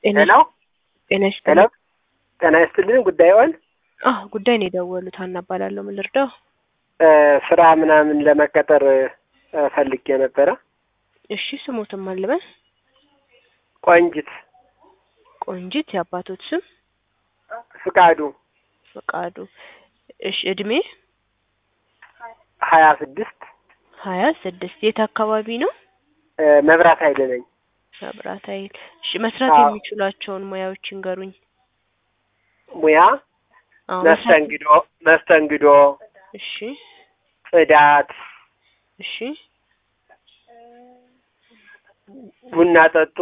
ጤና ሄሎ ጤና ሄሎ ይስጥልኝ። ጤና ይስጥልኝ። ጉዳዩን አዎ ጉዳይ ነው የደወሉት። ሀና እባላለሁ። ምን ልርዳው? እ ስራ ምናምን ለመቀጠር እ ፈልጌ ነበረ። እሺ ስሞትም አልበን ቆንጅት ቆንጂት፣ የአባቶት ስም ፍቃዱ ፈቃዱ። እሺ እድሜ ሀያ ስድስት ሀያ ስድስት የት አካባቢ ነው? እ መብራት ኃይል ነኝ። መብራት ኃይል። እሺ መስራት አዎ። የሚችሏቸውን ሙያዎች ይንገሩኝ። ሙያ አዎ መስራት- መስተንግዶ መስተንግዶ፣ እሺ ጽዳት፣ እሺ ቡና ጠጡ፣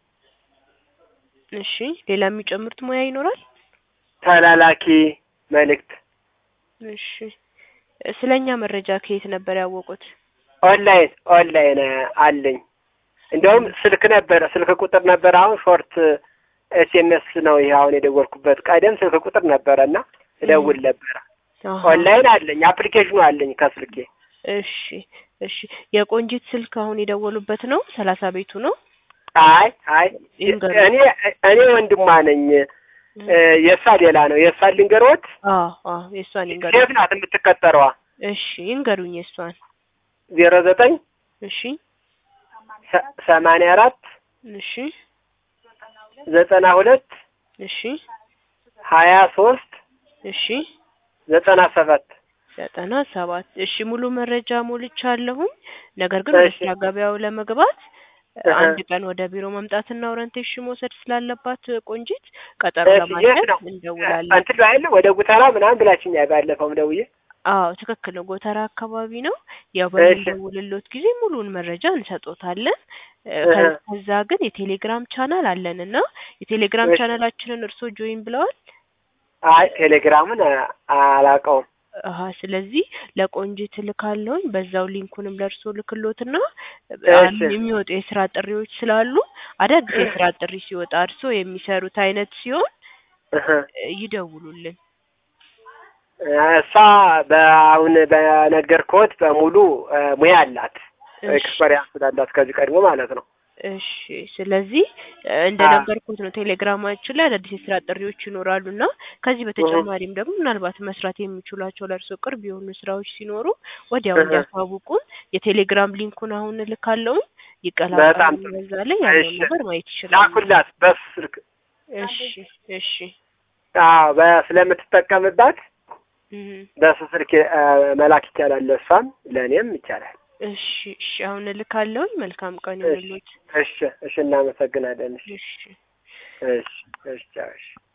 እሺ ሌላ የሚጨምሩት ሙያ ይኖራል? ተላላኪ መልእክት፣ እሺ ስለኛ መረጃ ከየት ነበር ያወቁት? ኦንላይን ኦንላይን አለኝ። እንደውም ስልክ ነበረ ስልክ ቁጥር ነበረ። አሁን ሾርት ኤስኤምኤስ ነው ይሄ አሁን የደወልኩበት። ቀደም ስልክ ቁጥር ነበረ እና እደውል ነበረ። አሃ። ኦንላይን አለኝ፣ አፕሊኬሽኑ አለኝ ከስልኬ። እሺ እሺ የቆንጂት ስልክ አሁን የደወሉበት ነው? ሰላሳ ቤቱ ነው? አይ አይ ይንገሩ። እኔ እኔ ወንድሟ ነኝ። እ የእሷ ሌላ ነው። የእሷ ልንገሮት። አዎ አዎ የእሷን ይንገሩ። ሴት ናት የምትቀጠረዋ። እሺ ይንገሩኝ የእሷን። ዜሮ ዘጠኝ እሺ ሰ- ሰማንያ አራት እሺ ዘጠና ሁለት እሺ ሀያ ሶስት እሺ ዘጠና ሰባት ዘጠና ሰባት እሺ ሙሉ መረጃ ሞልቻለሁኝ። ነገር ግን ወደ እሺ። ስራ ገበያው ለመግባት እህ። አንድ ቀን ወደ ቢሮ መምጣትና ኦሪንቴሽን መውሰድ ስላለባት ቆንጂት ቀጠሮ እሺ፣ የት ለማድረግ ነው? እንደውላለን። እንትን ላይ አይደለ ወደ ጉተራ ምናምን ብላችኛል ባለፈውም ደውዬ። አዎ ትክክል ነው። ጎተራ አካባቢ ነው። ያው እሺ። በምንደውልሎት ጊዜ ሙሉውን መረጃ እንሰጦታለን። እ ከ- እህ። ከዛ ግን የቴሌግራም ቻናል አለን እና የቴሌግራም እሺ። ቻናላችንን እርስዎ ጆይን ብለዋል? አይ ቴሌግራምን አ- አላውቀውም። አሀ ስለዚህ ለቆንጂት እልካለሁኝ በዛው ሊንኩንም ለእርስዎ ልክሎትና እሺ። የሚወጡ የስራ ጥሪዎች ስላሉ አዳዲስ የስራ ጥሪ ሲወጣ እርስዎ የሚሰሩት አይነት ሲሆን እህ። እ ይደውሉልን። እሷ በአሁን በነገርኩት በሙሉ እ ሙያ አላት እሺ ኤክስፐሪያንስ ስላላት ከዚህ ቀድሞ ማለት ነው። እሺ ስለዚህ እ እንደነገርኩት ነው ቴሌግራማችን ላይ አዳዲስ የስራ ጥሪዎች ይኖራሉ እና ከዚህ በተጨማሪም ደግሞ ምናልባት መስራት የሚችሏቸው ለእርስዎ ቅርብ የሆኑ ስራዎች ሲኖሩ ወዲያው እህ። እንዲያሳውቁን የቴሌግራም ሊንኩን አሁን እልካለሁኝ በጣም ይቀላቀሉ ጥሩ። በዛ ላይ ያለውን እሺ። ነገር ማየት ይችላሉ። ላኩላት በሱ ስልክ። እሺ እሺ አዎ በ- ስለምትጠቀምባት እህ በሱ ስልክ እ መላክ ይቻላል። ለእሷም ለእኔም ይቻላል። እሺ እሺ አሁን እልካለሁኝ። መልካም ቀን ይሁንልዎት። እሺ እሺ፣ እናመሰግናለን። እሺ እሺ እሺ እሺ ቻው፣ እሺ